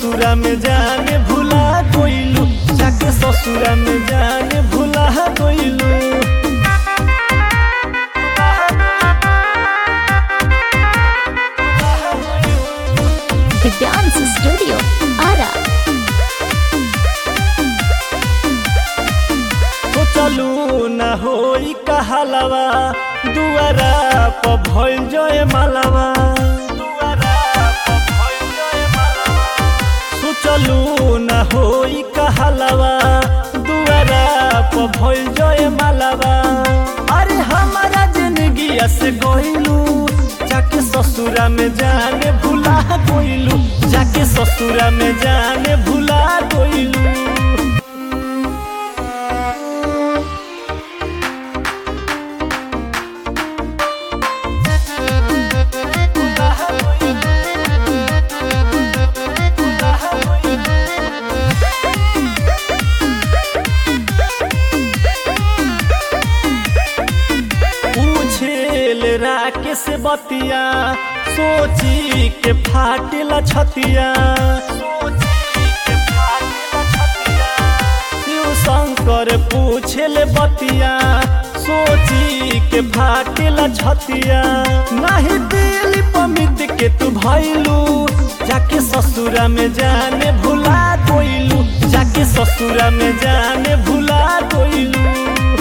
ससुरा में जाने भुला गइलू जाके ससुरा में जाने भुला गइलू The Dance Studio, Ara. तो चलू न होई कहलवा दुआरा प भइल जय मालवा सोचलू न होई कहलवा दुआरा प भइल जय मालवा अरे हमारा जिंदगी से गइलू जाके ससुरा में जाने भुला गइलू जाके ससुरा में जाने भुला गइलू पूछेल राके से बतिया सोची के फाटेला छतिया शिव शंकर पूछेल बतिया सोची के फाटेला छतिया नहीं दिल पमित के तू भैलू जाके ससुरा में जाने भुला गइलू जाके ससुरा में जाने भुला गइलू